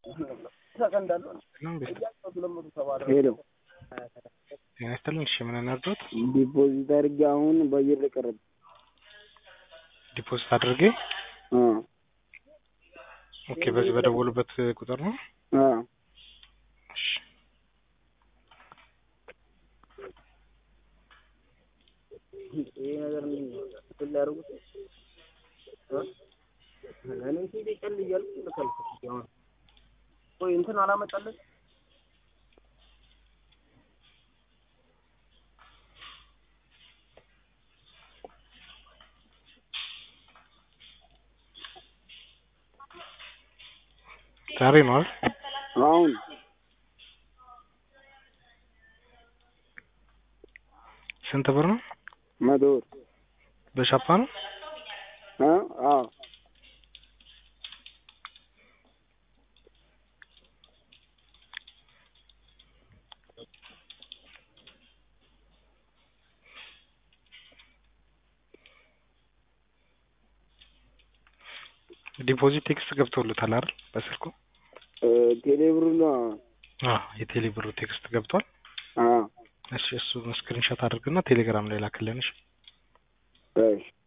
ሄሎ ጤና ይስጥልን። እሺ ምን እናድርጎት? ዲፖዚት አድርጌ አሁን በአየር ላይ ቀረብ ዲፖዚት አድርጌ ኦኬ። በዚህ በደወሉበት ቁጥር ነው። እሺ ይሄ ነገር ምን እንትን ሊያደርጉት እኔ ሲዲ ቀል እያልኩ ልከልኩት አሁን ቆይ እንትን አላመጣለት ዛሬ ነው አይደል? አሁን ስንት ብር ነው? መቶ ብር በሻፓ ነው? አ አዎ ዲፖዚት ቴክስት ገብቶልታል አይደል? በስልኩ ቴሌብር ነው። አዎ የቴሌ ብሩ ቴክስት ገብቷል። አዎ እሺ እሱ ስክሪንሾት አድርግና ቴሌግራም ላይ ላክልን። እሺ እሺ